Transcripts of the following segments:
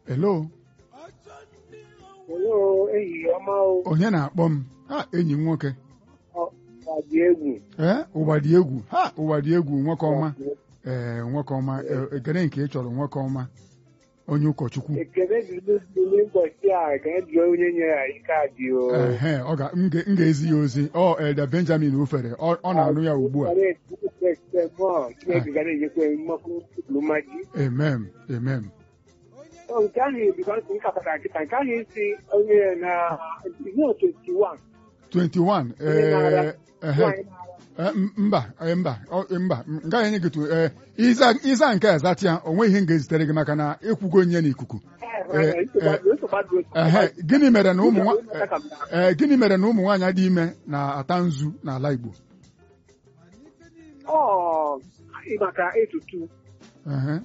hello Hello, ehihie ọma o. onye na-akpọ m ha enyi m nwoke Ọ dị egwu. ee ụwa dị egwu ha ụwa dị egwu nwoke ọma ee nwoke ọma e- ekele nke ị chọrọ nwoke ọma onye ụkọchukwu Ekele dịrị ndị ụbọchị a ekele dịrị onye nyere anyị kaadị o. ehe ọ ga m ga- m ga-ezi ya ozi ọ Elda Benjamin Ufere ọ ọ na-anụ ya ugbu a Chineke ga na-enyekwa mmakwu mmaji. emem emem Nke ahụ ebikọ ntị nkapụtara kịta nke ahụ isi onye na ihe 21. 21 Onye na-ara- ee ehe nwaanyị na-ara. Eh, m- mba eh, mba ọ- mba m gaghị enye gị tu ee ịza ịza nke a zatị ya o nweghị ihe m ga-ezitere gị maka na ịkwụgo nye n'ikuku Eh, nsogbu adịghị, nsogbu adịghị. ehe gịnị mere na ụmụ nwa- Ụmụ nwaanyị na- ee gịnị mere na ụmụ nwaanyị dị ime na-ata nzu n'ala Igbo Ọ maka etutu Ehe.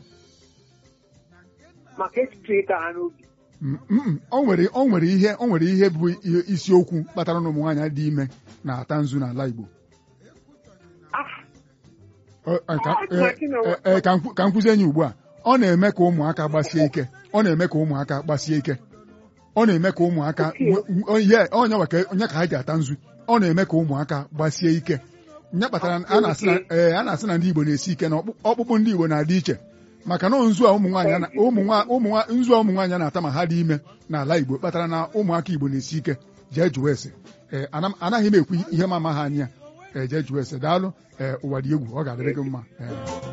maka etutu ịta ha n'obi. Mm, mm, o nwere o nwere ihe o nwere ihe bụ ihe- isiokwu kpatara na ụmụ nwaanyị dị ime na-ata nzu n'ala Igbo Ah, Ọ- ọ- ka- Ah, eh, Martin, eh, eh, ka m kwu- ka m kwụzie enyi ugbu a ọ na-eme ka ụmụaka gbasie ike ọ na-eme ka ụmụaka gbasie ike ọ na-eme ka ụmụaka Okay. nwe- onye onye nwa ka onye ka ha ji ata nzu ọ na-eme ka ụmụaka gbasie ike nya kpatara na- a na-asị na ee a na-asị na ndị Igbo na-esi ike na ọkpụ- ọkpụkpụ ndị Igbo na-adị iche maka na nzu a ụmụ nwaanyị a na- ụmụ nwa- ụmụ nwa- nzu a ụmụ nwaanyị a na-ata ma ha dị ime n'ala Igbo kpatara na ụmụaka Igbo na-esi ike jee jụọ ese ee ana- anaghị m ekwu ihe ma ama ha anya ee jee jụọ ese daalụ ee ụwa dị egwu ọ ga-adịrị gị mma ee